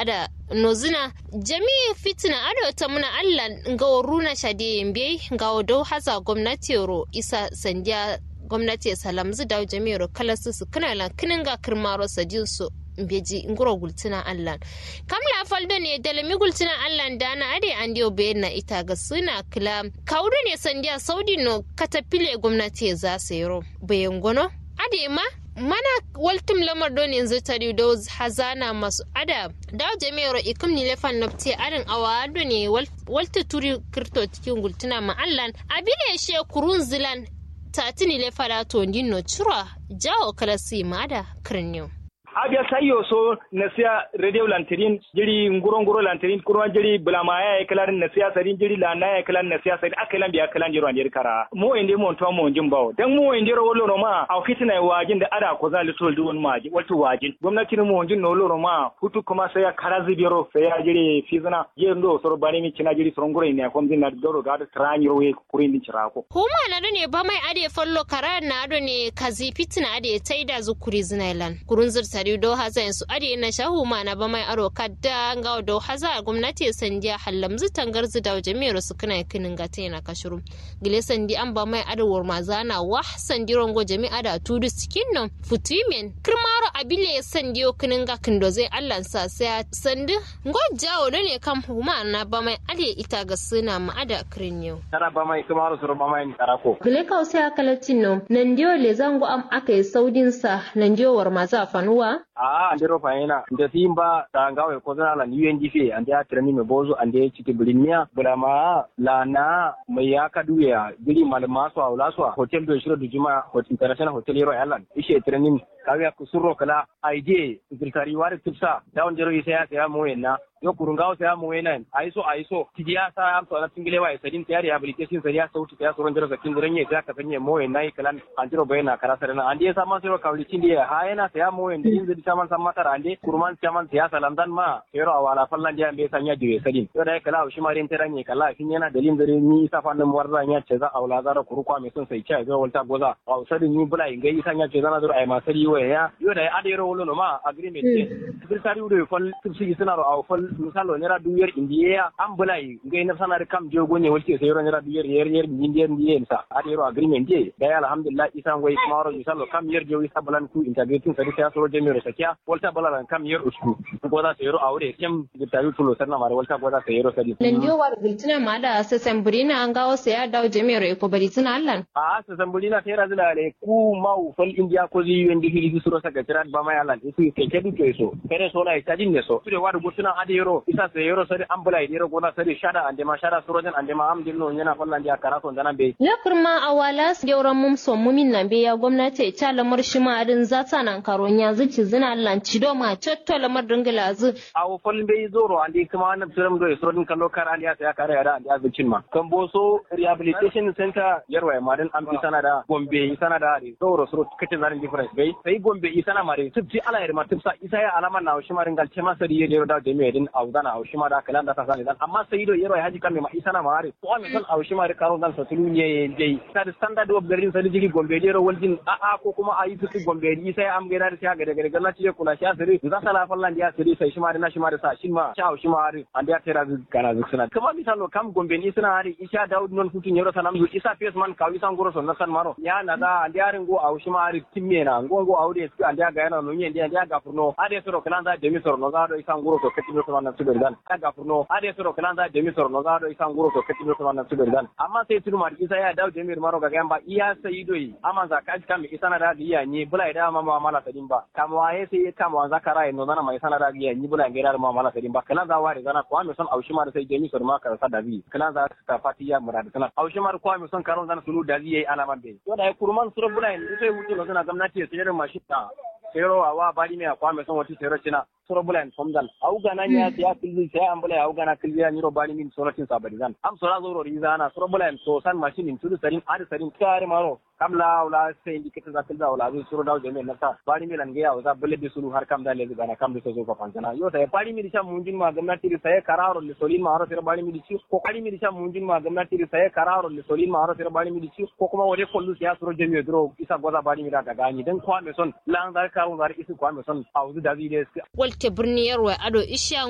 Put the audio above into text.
ada nozina jami fitina ado ta muna allah ga runa shade yambe ga do haza gwamnati ro isa sandiya gwamnati salamzu da jami'ar kalasu su kana lan kinin ga kirmaro sadin su beji nguro gultina allah kamla faldo ne dalami gultina allah da na ade an dio be na ita ga suna kila kaudu ne sandiya saudi no katapile gwamnati za su yiro bayan gono ade ma mana waltum lamar don yanzu tari da hazana masu ada da jami'ar ikum ni lefan nafti arin awa do ne walta turi kirto cikin gultuna ma'allan abile she kurun zilan tatini lefara to no cura jawo kalasi mada kirniyo abia sayo so na siya radio lantarin jiri nguro nguro lantarin kurwa jiri bulama ya kalar na siya sarin jiri la na ya kalar na siya sarin akalan biya kalan jiro andir kara mo inde mo to mo jin bawo dan mo inde ro loro ma a fitina wajin da ada ko zali sol duwon ma wato wajin gwamnati mo jin no loro ma hutu kuma sai ya kara zibiro sai ya jiri fizana je ndo soro bani mi cina jiri soro nguro ne ko din na doro ga da trani ro we kurin din cirako huma na ne ba mai ade fallo kara na ado ne kazi fitina ade taida zukuri zinailan kurun zurta tari do haza yansu ade na shahu ma na ba mai aro kadda nga do haza gwamnati sandiya hallamzu tangar zu da jami'ar su kana kinin ga tana kashuru gile sandi an ba mai ado war mazana wah sandi rongo jami'a da tudu cikin nan futumen kirmaro abile sandiyo kinin ga kindo zai allan sa sai sandi ngo jawo ne kam huma na ba mai ade ita ga suna ma ada kirinyo tara ba mai kirmaro su ba mai tarako gile kausa kalatin no nan diyo le zango am akai saudin sa nan diyo war maza fanuwa a andero fayena nde simba ta ngawe kozana la UNDP ande atrani me bozo ande chiti bulimia bulama la na mai ya kaduya gili malama so awla so hotel do shiro dujuma hotel international hotel yero yalan ishe training kawe kusurro kala aije ziltari wari tipsa dawon jero isa ya ya moyenna yo kurungawo saya mu wena aiso aiso tijiya sa am so na tingile wa sadin tayari rehabilitation sai ya sauti ya soron jero sakin gurin ye ka sanye mo wena kalan antiro bayana kara sarana ande sa man sero kawli tindi ha yana saya mo wena din zidi chaman sam matar ande kurman chaman saya salam dan ma yero awala fallan dia be sanya diwe sadin yo dai kala shi marin teranye kala kin yana dalin dare ni isa fannin warza nya ce za awla zara kuru kwa me sun sai cha zo walta goza aw sadin ni bula ingai isa nya ce zana dur ai masari wa ya yo dai adero wolo no ma agreement ne secretary udo fal tibsi sina ro aw fal misalo nera duyar indiya an bulai ngai na sanar kam je gonye walti sai ro nera duyar yer yer indiya indiya sa adero agreement je dai alhamdulillah isa ngoi kuma ro misalo kam yer je isa balan ku integrating sai sai so je mi ro sakiya walta balan kam yer usku goda sai ro awre kem gitaru tulo sanna mare walta goda sai ro sadi nan dio war gultina ma da sasan burina an gawo sai ya dawo jami'ar ko bari tuna allan a sasan burina sai razila le ku mau fal indiya ko zi yundi hili suro saka tirat ba mai allan isu ke kedu to so kare so na itadin ne so tude war gultina adero isa se yoro sari ambula idiro gona sari shada ande ma shada surojen ande ma am dinno nyana fallan dia karaso ndana be ya kurma awala geuran mum so mumin nan be ya gwamnati ta lamar shi ma adin zata nan karon ya zuci zina lanci do ma cotto lamar dingila zu awo fallin be zoro ande kuma wannan turam do surodin kallo kar ande ya saya kare yada ande azucin ma kan boso rehabilitation center yarwa ma dan am sana da gombe sana da zoro suro kace zarin difference be sai gombe isana mare tibti ala yarma tibsa isa ya alama na shi ma ringal ce ma sari yero da jami'a din awdana a ma da kalan da ta sani dan amma sai do yero haji kan ma isa na mare ko am san a ma da karo dan sa tulu ne dai ta da standard of garin sai jigi gombe yero waljin a a ko kuma ayi tuti gombe ni sai am gaida da sai ga daga daga ci kula sha sare za sala fallan dia sare sai shi ma da na shi ma da sa shin ma sha shi ma hari an dia tera kana zuksuna kuma misalo kam gombe ni suna hari isha daud non futun yero sanam zu isa face man kawi san goro son san maro ya na da an dia ringo a shi ma hari timme na ngongo aude su an dia ga yana no nyen dia dia ga furno ade soro kalan da demi soro no za do isan goro to kati mi ko nan su dan kaga furno ade soro kalan da demi soro no za do isan goro to kati mi ko nan su dan amma sai tunu mar isa ya dawo demi maro ga gamba iya sai doi amma za ka kam isa na da iya ni bula da ma ma mala tadin ba kama waye sai kama wa zakara no zana mai sana da iya ni bula ngira ma mala tadin ba kalan za ware zana ko mi son aushi mar sai demi soro ma ka sa da bi kalan za ta fatiya murad sana aushi mar ko mi son karon zana sunu da zai alaman be to da kurman suro bula ni sai wuce no zana gwamnati sai da mashi ta sero awa bari me akwa me son wati sero china soro bulan somdan au gana nya ya kilzi sai an bula au gana kilzi ya nyiro bari min soro tin sabari zan am sora zoro rizana soro bulan so san machine in tudu sarin ari sarin kare maro kamla wala sai indi kita zakil da wala zu soro daw jeme nata bari mi lan ga za bulle bi sulu har kam da le gana kam da so ko pancana yo sai bari mi disha munjin ma gwamnati ri sai kararo le solin ma haro sero bari mi dishi ko bari mi disha munjin ma gwamnati ri sai kararo le solin ma haro sero bari mi dishi ko kuma wode kollu ya soro jeme dro isa goza bari mi da gani dan kwa me son lan dar karun dar isi kwa me son auzu da zide walte birni yarwa ado isha